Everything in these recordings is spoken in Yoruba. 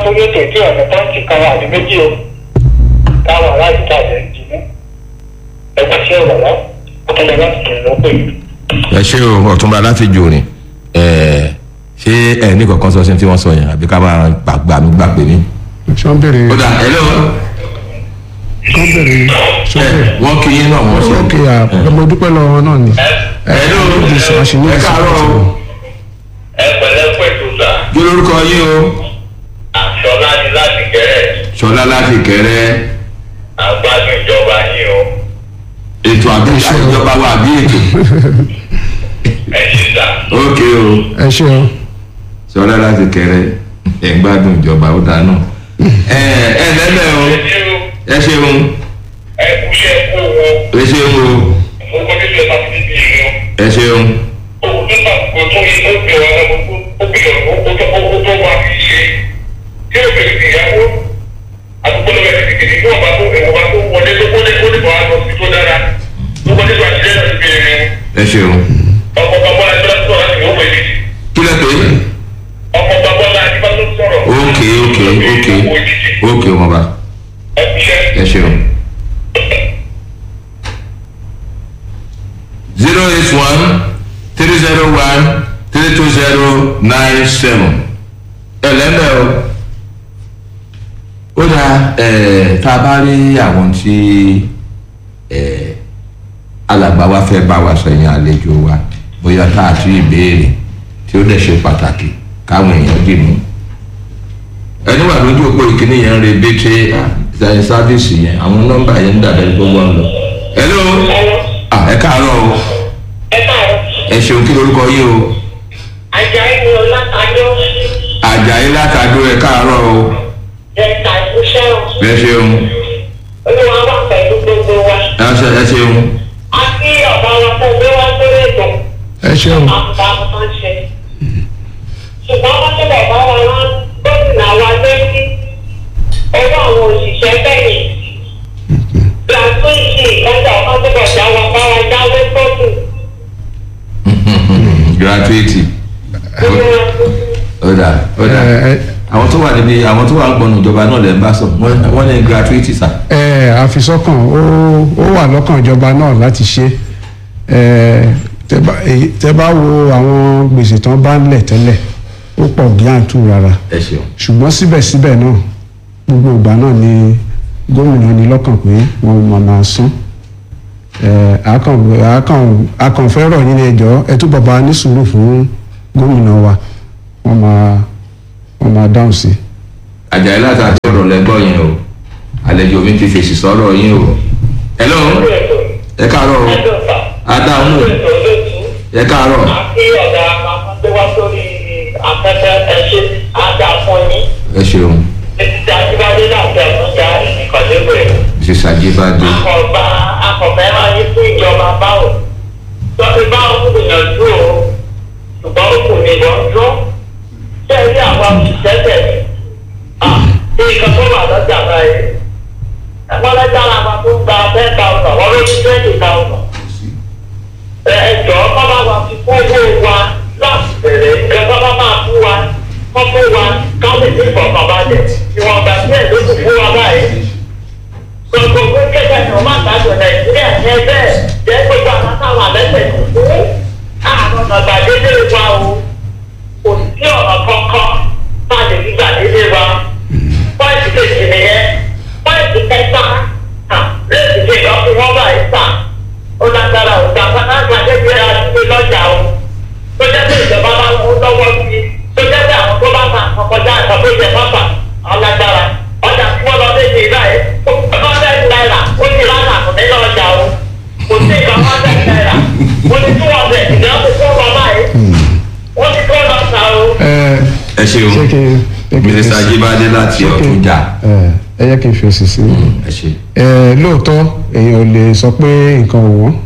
sórí ètò tí ọ̀nà pọ́ǹtì kan wà ní méjì o táwọn aláàjì tàbí ń jìnnà ẹgbẹ́ sí ọ̀rọ̀ lọ ó tẹ̀lé láti tẹ̀lé lọ́pọ̀ yìí. ẹ ṣé o ọ̀túnba láti jòrìn ẹ ṣé ẹ ní kankan sọ sí tí wọ́n sọ yẹn àbí ká máa gbàgbà mi gbà pé ní. ṣé wọ́n bèrè ó dà ẹ lọ́wọ́ wọ́n bèrè ṣé ẹ wọ́n bèrè. wọ́n kí yín náà wọ́n ṣe. ok ọmọ dúpẹ́ lọ́wọ́ náà ni. ẹ lọ́wọ́ Ó di sọ àṣìní ẹ káàárọ̀ o ẹ pẹ̀lẹ́ pẹ̀tù sà kí lórúkọ yín o àṣọlá ni láti kẹrẹ ṣọlá láti kẹrẹ àgbájú ìjọba yín o ètò àbí ìjọba wa àbí ètò ẹ ṣe sà ok o ẹ ṣe o ṣọlá láti kẹrẹ ẹ ń gbádùn ìjọba ó dáa náà ẹ ẹ lẹ́lẹ̀ o ẹ ṣe o ẹ ṣeun ẹ kúṣẹ́ kú wo ẹ ṣeun o mo kọ́ nílé ẹ̀ka fún bíbí yìí o. ẹ ṣeun òun nígbà kò tó yẹ kó bẹ̀rẹ̀ ọ̀rọ̀ ó bẹ̀rẹ̀ ó tó ó tó wà ní ṣe tí ó bẹ̀rẹ̀ sí ìyàwó àdúgbò lọ́wọ́ ẹ̀ tètè ní wọ́n bá tó ẹ̀wọ̀n bá tó wọlé tó wọlé tó lè bọ̀ á lọ sí tó dára tó wọlé tó àṣìlẹ̀ náà ti bẹ̀rẹ̀ ẹ ṣeun ọkọ̀ bàbá ẹgbẹ́ láti sọ̀rọ̀ láti wọ́pọ̀ èdè kí lẹ pé ọkọ̀ bàbá láti bá tó sọ̀rọ̀ ok ok ok ok ọmọba ẹ kúṣẹ́. ẹ ṣeun zero eight one three zero one three two zero nine seven ẹ lẹ́lẹ̀ o ó dáa ẹ̀ tá a bá rí àwọn tí ẹ̀ alàgbà wa fẹ́ bá wa sọ yẹn àlejò wa bóyá tá a tún ìbéèrè tí ó dẹ̀ ṣe pàtàkì káwọn èèyàn dì mú ẹni wà lójú òpó ìkíní yẹn ń re bété ṣe sáfíìsì yẹn àwọn nọ́mbà yẹn ń dàbẹ gbogbo ń lọ. hello ah ẹ káàárọ̀ o ẹ káàárọ̀ ẹ ṣeun kí lorúkọ yín o ajayi ni ọlátàjọ àjàyí látàdó ẹ káàárọ̀ o ẹ̀ka ìfúnṣẹ́ o ẹ ṣeun olúwa wà pẹ̀lú gbogbo wa ẹ ṣe ẹ ṣeun a kí ọ̀gá wa tó gbé wá sórí ètò ẹ ṣe o àbùkà àbùkà ń ṣe ṣùgbọ́n wọ́n tẹ́lẹ̀ bá wa rán gómìnà wa létí owó àwọn òṣìṣẹ́ bẹ́yìn gratuity lọ́jà wọn tẹ́lẹ̀ já wa bá wa jáwé tókù gratuity ó dà ó dà ẹ ẹ àwọn tó wà níbi àwọn tó wà ń gbọnù ìjọba náà lè ń bá sọ Wọ́n- wọ́n ní gratuity sà ẹ àfisọ́kàn ó ó wà lọ́kàn ìjọba náà láti ṣe ẹ tẹ bá èyí- tẹ bá wo àwọn gbèsè tán bá ń lẹ̀ tẹ́lẹ̀ ó pọ̀ gíàntù rárá ẹ ṣeun ṣùgbọ́n síbẹ̀síbẹ̀ náà gbogbo ìgbà náà ni gómìnà ní lọ́kàn pé wọ́n máa máa san ẹ àkàn àkàn àkànfẹ́ rọ̀ yín ní ẹjọ́ ẹ tún bàbá ní sùúrù fún gómìnà wa wọ́n máa wọ́n máa dáhùn sí i. àjàyí látàdó ọ̀rọ̀ lẹ́gbọ́ yẹn o àlejò mi ti fèsì sọ́rọ̀ yín o hello ẹ káàárọ̀ o adáhùn o ẹ káàárọ̀ àti ọ̀gá àpapọ̀ wá sórí afẹ́fẹ́ ẹ̀ṣẹ́ àdá fún yín ẹ ṣeun títí ajíbádé láti ẹ̀mọ́jà ìkọ̀lẹ́wẹ̀. mrs ajibade akọ̀ọ̀bá akọ̀fẹ́ máa yí fún ìjọba báwò tọ́sí báwo ń gbìyànjú o ṣùgbọ́n ó kù ní ìdánjọ́ ṣé ẹ rí àwọn òṣìṣẹ́ tẹ̀lé bí nǹkan tó wà lọ́jà báyìí ẹ̀wọ́n lẹ́jà làwọn tó ń gba ten thousand wọ́n ló ní twenty thousand ẹ̀jọ̀ bábá wa fi kún owó wa láti bẹ̀rẹ̀ nǹkan bábá máa fún wa wọ́n fún wa káwọn èdè ìfọ̀kànbalẹ̀ ìwọ̀n ìgbà tí ẹ̀ ló kù fún wa báyìí gbogbo gbẹ́gbẹ́ ni wọ́n máa gbàgbọ́ nàìjíríà ní ẹgbẹ́ jẹ́ gbogbo àwọn táwọn àlẹ́sẹ̀ kò fún àwọn ọ̀nà gbàdédé wa o kò sí ọ̀nà kankan má lè fi gbàdédé wa pọ́ìntì kejì nìyẹn pọ́ìntì kẹta lẹ́sìn kejì ọ̀fìn wọn báyìí sà ó lágbára o gbàgbá náà gbàdédé àdúgbò lọ́jà o tó jẹ́ pé ìjọba bá wọn lọ́wọ́ sí tó jẹ́ pé àwọn tó bá ta àkọ́kọ́já àtàkùn ìjẹ̀fọ́ fà ọ̀lágbára ọjà tí wọ́n lọ léde báyìí hundred naira ó ti rán àpò nínú ọjà o kò sí ìgbà hundred naira ó ní two hundred ìgbà ó ti tó lọ báyìí ó ti tó lọ sá o. ẹ ẹ ṣeun ṣé kí n ṣé kí n mrs fèsì? ajibade láti Ṣé kí n- ọ̀túnjà ẹ ẹ yẹ kí n fèsì sí i. ẹ ṣe ẹ lóòótọ́ èèyàn ò lè sọ pé nǹkan ò wọ́n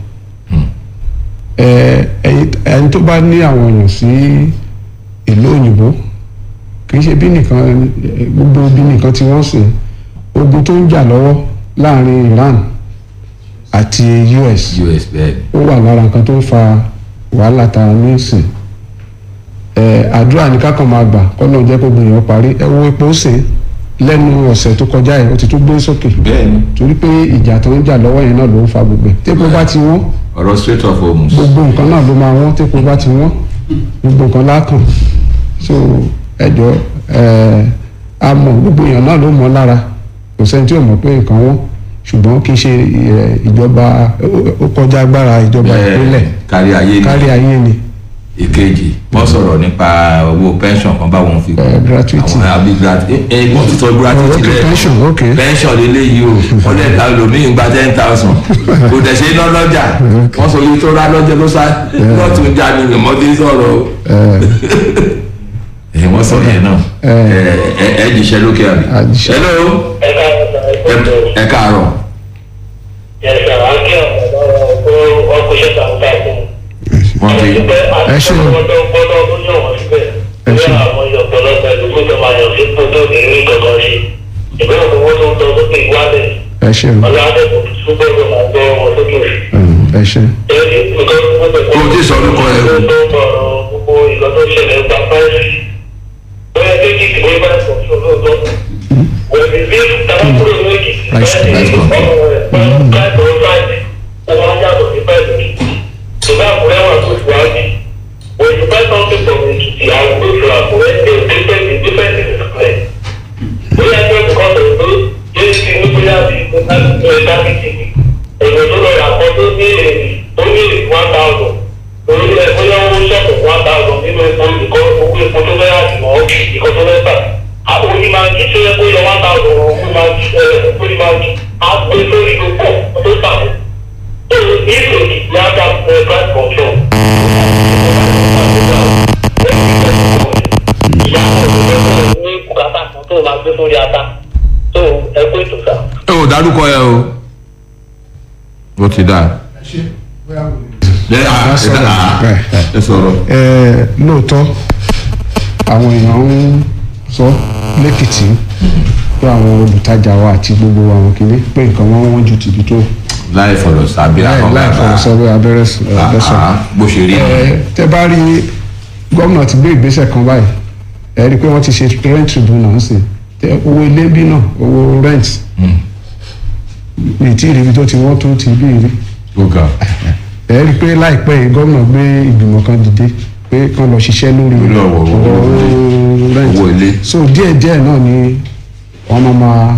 ẹ ẹyin- ẹni tó bá ní àwọn èèyàn sí ìlú òyìnbó kì í ṣe bí nìkan gbogbo bí nìkan tí wọ́n sìn ogun tó ń jà lọ́wọ́ láàrin Iran àti US us bẹ́ẹ̀ ni ó wà lára nǹkan tó ń fa wàhálà tá a ní sìn ẹ àdúrà ní kákan máa gbà kọ́nà jẹ́ kó gbìyànjú parí ẹ wo epo ṣe lẹ́nu ọ̀sẹ̀ tó kọjá yẹn ó ti tún gbé sókè bẹ́ẹ̀ni torí pé ìjà tó ń jà lọ́wọ́ yẹn náà ló ń fa gbogbo ẹ̀ tépo bá ti wọ́n ọ̀rọ̀ straight of homes. gbogbo nǹkan náà ló máa wọ́n tépo bá ti wọ́n gbogbo nǹkan lákàn so ẹjọ́ ẹ a mọ̀ gbogbo èèyàn náà ló mọ̀ lára kò sẹ́ni tí ò mọ̀ pé nǹkan wọ́n ṣùgbọ́n kì í ṣe ẹ, ìjọba ó- ó kọjá agbára ìjọba ìpínlẹ̀ kárí ayé ni kárí ayé ni ìkejì wọ́n sọ̀rọ̀ nípa owó pension kan báwọn fi Eh, gratuity. àwọn àbí gratuity ẹ wọ́n ti sọ Oh, gratuity okay, lẹ́ẹ̀kan. pension, okay. pension lélẹ́yìí o wọ́n lè ta lómìn gba ten thousand kò dẹ̀ ṣe iná lọ́jà wọ́n sọ yìí tó rà lọ́jà ló sá lọ́tún já ni lèmọ́dé sọ̀rọ̀ o ẹ wọ́n sọ yẹn náà ẹ ẹ ẹ jíṣẹ́ lókè àbí. A jíṣẹ́. hello ẹ ká ẹ ẹ ẹ káàárọ̀ yẹsẹ àáké ọ̀pọ̀ ọkùnrin takuntakun. wọ́n ti Ẹ ṣé o. ọdọ ọdọ tó yàn wọ́n síbẹ̀. Ẹ ṣé. bí àwọn ọ̀pọ̀lọpọ̀ ẹ̀lú tó máa yàn sí tó tó ní ní kankan sí. ìbéèrè owó tó ń lọ sókè ìwádìí. ẹ ṣe o ọ̀làdẹ́kùn túbọ̀ ló máa gbọ́ wọn sókè. Mm, ẹ ṣe Kó o tí sọ orúkọ ẹ o. gbogbo ìlọ tó ṣẹlẹ̀ gba fáìsì. bóyá kéjì tí wọ́n bá sọ fún olóòótọ́. wọ́n ti rí tàbí kúrò ní èkìtì. Price- price control. When you buy something from Ekiti, I will go to Akure, they will different in different things clear. Bóyá ẹgbẹ́ nǹkan tó ń gbé yóò ti ní bóyá bí ẹ̀dá bí ti ní. Èèyàn tó lọ rà kan tó ní èrè tó ní èrè one thousand. Orí ẹ̀ bóyá owó ṣọ́ọ̀bù one thousand nínú epo ìkọ́ owó epo tó fẹ́ àti mọ́ ìkọ́ tó fẹ́ tà. Àwọn onímọ̀-ajì tó yẹ kó yọ one thousand owó máa jí onímọ̀-ajì á gbé lórí gbogbo tó tà. So if you have that uh, price control, ìyá ní bùkátà kan tó máa gbé sórí ata tó ẹgbẹ́ ètò sá. ẹ ò dárúkọ ẹ o ó ti dáa. ẹ à, ẹ sọ̀rọ̀. dá- à, ẹ sọ̀rọ̀. ẹ lóòótọ́ àwọn èèyàn ń sọ lẹ́kìtì pé àwọn olùtajà wa àti gbogbo àwọn kìíní pé nǹkan wọn wọ́n ju tìbí tó láì fọ̀rọ̀ sábẹ́ láì àwọn láì bàbá fọwọ́ sọ pé abẹ́rẹ́ s- ẹ, bẹ́sọ̀. àá, bó ṣe rí ẹ ni. tẹ bá rí gómìnà ti gbé ìgbésẹ̀ kan báyìí ẹ rí i pé wọ́n ti ṣe rent tribunal ń sìn tẹ owó ilé bí náà owó rent mi tí ìrìbí tó ti wọ́n tó ti bí rí ó ga ẹ rí i pé láìpẹ́ yìí gómìnà gbé ìgbìmọ̀ kan dìde pé kán lọ ṣiṣẹ́ lórí Lórí ọ̀wọ̀ owó ọ̀rọ̀ rent owó ilé. so díẹ̀ díẹ̀ náà ni wọ́n máa máa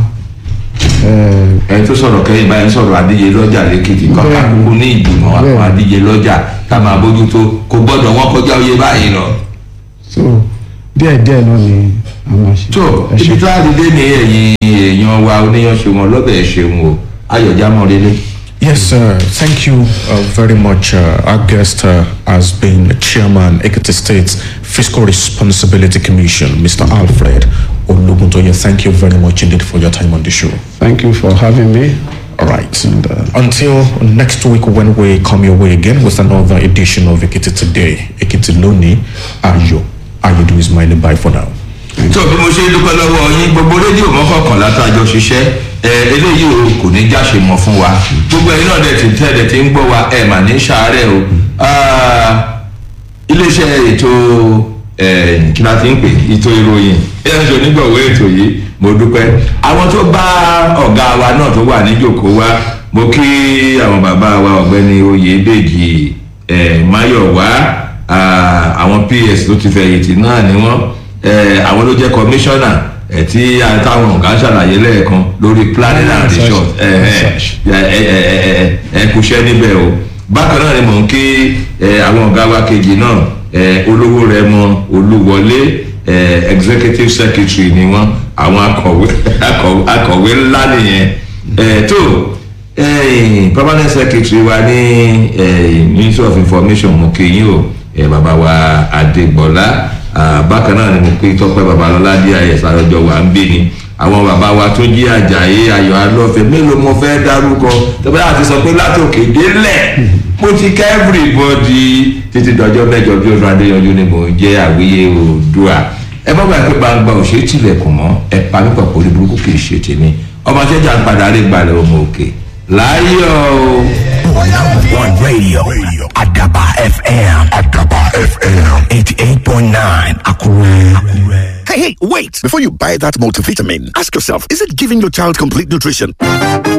ẹ, ẹni tó sọ̀rọ̀ kẹ́yìn báyìí ń sọ̀rọ̀ adíje lọ́jà lẹ́kìtì kan Bẹ́ẹ̀ni. kákúkú ní ìgbìmọ̀ àwọn Bẹ́ẹ̀ni. adíje lọ́jà ká máa bójútó kò gbọ́dọ̀ wọ́n kọjá oyè báyìí lọ. so díẹ̀ díẹ̀ náà ni a máa ṣe. tó Ẹ ṣé. ibi tó àdídé ní ẹ̀yìn èèyàn wa oníyanṣe wọn lọ́bẹ̀ ṣeun o ayọ̀já mọ́ lélẹ̀. Yes, uh, thank you uh, very much. Uh, our guest uh, has been Chairman Ekiti State Fiscal Responsibility Commission, Mr. Alfred Oluguntoye. Thank you very much indeed for your time on the show. thank you for having me. All right. And, uh, Until next week when we come your way again with another edition of Ekiti Today, Ekiti Loni, Ayo. Ayo is my name. Bye for now. tó bí mo ṣe dúpẹ́ lọ́wọ́ yín gbogbo rédíò mọ́kànlá tá a jọ ṣiṣẹ́ ẹ eléyìí o kò ní jáṣe mọ́ fún wa gbogbo ẹ̀yin náà dẹ̀ ti tẹ́lẹ̀ tí ń gbọ́ wa ẹ̀ mà ní sàárẹ̀ o Ah, iléeṣẹ́ ètò ẹ̀ kí la ti ń pè ètò ìròyìn ẹ̀ ń ṣe onígbọ̀wọ́ ètò yìí mo dúpẹ́ àwọn tó bá ọ̀gá wa náà tó wà níjòkó wa mo kí àwọn bàbá wa ọ̀gbẹ́ni oyèdèjì ẹ̀ máyọ̀wá ah, àwọn ps tó ti fẹ̀yìntì náà ni wọ́n eh, àwọn ló jẹ́ kọmíṣánná eh, tí táwọn ọ̀gá ṣàlàyé lẹ́ẹ̀kan lórí planning and Research. research Research. ẹ kúṣẹ́ níbẹ̀ o bákan náà ni mò ń kí eh, àwọn ọ̀gá wa kejì náà eh, olówó rẹ mọ olúwọlé eh, executive secretary ni wọ́n àwọn akọ̀wé akọ̀wé- akọ̀wé ńlá nìyẹn Eh, tó eh, permanent secretary wa ní eh, ministry of information mo kí yín o eh, bàbá wa adégbọlá ah, bákan náà ni mo pé tọpẹ babalọlá dis àròjọ wà ń bí ni àwọn bàbá wa tó jí àjàyè ayọ̀ alọ́fẹ́ mélòó mo fẹ́ dárúkọ tọ́pẹ́ àti sọ pé látòkè délẹ̀ mo ti ká everybody títí dọjọ́ mẹ́jọ bí ọdún adéyanjú ni mò ń jẹ́ àwíyé oòdùà ẹ bá gbàgbé gbangba ò ṣe é tilẹ̀kùn mọ́ ẹ pa mí pàpọ̀ orí burúkú kì í ṣe tèmi ọmọ ṣẹ́jà ń padà rí gbalẹ̀ ọmọ òkè láyọ̀ o. One radio. Adaba FM. Adaba FM. 88.9. 88.9 Akure. Hey, hey, wait! Before you buy that multivitamin, ask yourself, is it giving your child complete nutrition?